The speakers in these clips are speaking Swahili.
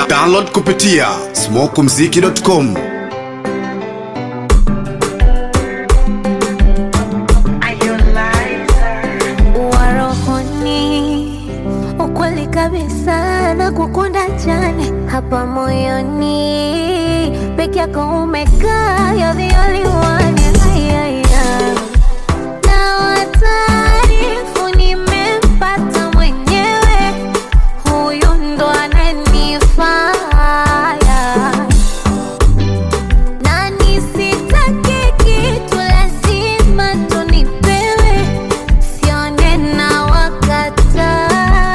Download kupitia smokumziki.com. warohoni ukweli kabisa na kukunda jane hapa moyoni peke yako umekaa you're the only one Ay, ay, ay. na wataarifu nimempata mwenyewe huyu ndo ananifaya na nisitake kitu lazima tunipewe sione na wakataya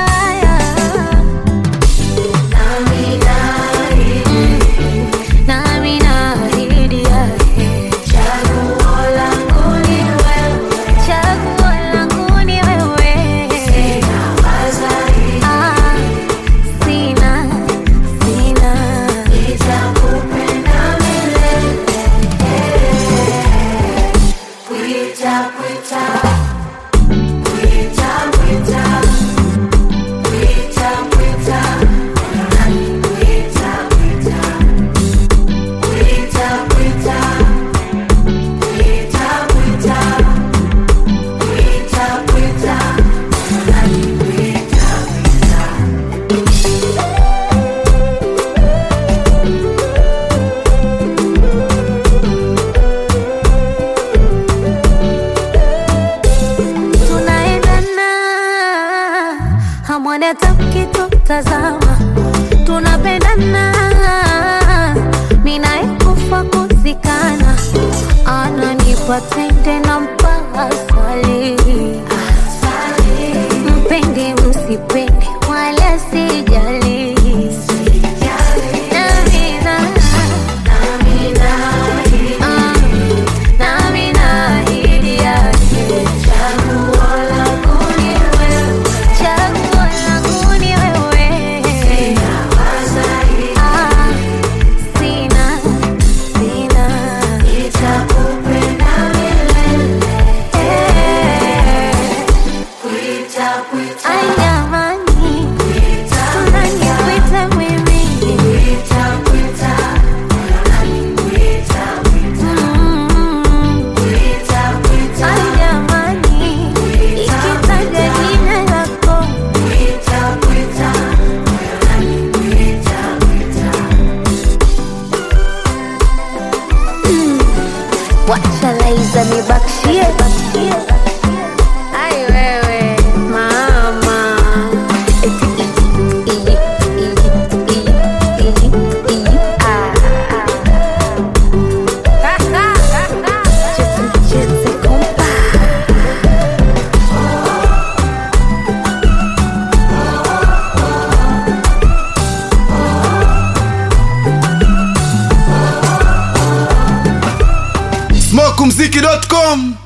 nami naahidi yake chaguo langu ni wewe Ah, sina sina tunaendana hamwoni hata mkitutazama tunapendana minaekufa kuzikana ananipa tende na mpaka swali mpende msipende wala sijali Namina, ah, nami naahidi yake chaguo langu ni wewe Ah, sina sina Eh, ai jamani tunanipita mimi Mm. Ai jamani ikitaja jina lako wacha laiza nibakshie ai wewe mama Eti, iji, iji, iji, iji, iji, ah, ah. Cheze, cheze, kompa. smokumziki.com.